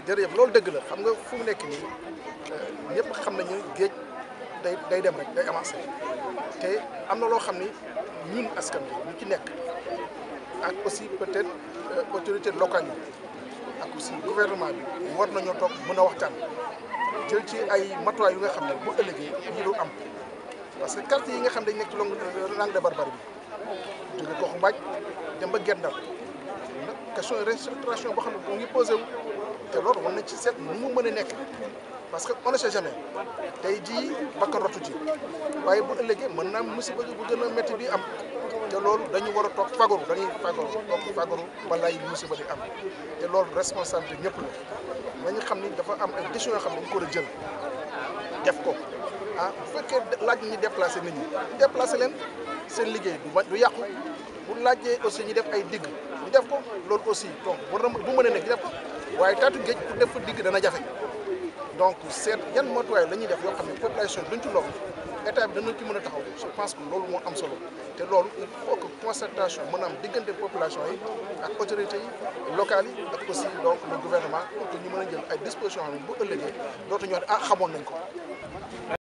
jërëjëf loolu dëgg la xam nga fu mu nekk nii ñëpp xam nañu géej day day dem rek day avancé te am na loo xam ni ñun askan bi ñu ci nekk ak aussi peut-être autorité locale yi ak aussi gouvernement bi war nañoo toog mën a waxtaan jël ci ay matuwaay yu nga xam ne bu ëllëgee yi du am parce que quartier yi nga xam dañ nekk ci longue langue de barbarie bi jóge goxu mbaaj dem ba Gendar nag question restructuration boo xam ne moo ngi posé wu te loolu war nañ ci seet nu mu mën a nekk parce que on ne sait jamais tey jii bakkan rotu ci waaye bu ëllëgee mën naa musiba bu gën a métti bi am te loolu dañu war a toog fagaru dañuy fagaru toog fagaru balaay musiba di am te loolu responsabilité ñëpp la nañu xam ni dafa am ay décisions yoo xam ne dañu ko war a jël def ko ah bu fekkee laaj ñi déplacé nit ñi déplacé leen seen liggéey du du yàqu bu laajee aussi ñu def ay digg ñu def ko loolu aussi donc war na bu mën a nekk ñu def ko waaye taatu géej pour def fa digg dana jafe donc seet yan matuwaay la ñuy def yoo xam ne population duñ ci loolu état bi dana ci mën a taxaw je pense que loolu moo am solo te loolu il faut que concertation mën a am diggante population yi ak autorités yi locales yi ak aussi donc le gouvernement pour que ñu mën a jël ay dispositions xam ne bu ëllëgee dootuñu wax ah xamoon nañ ko.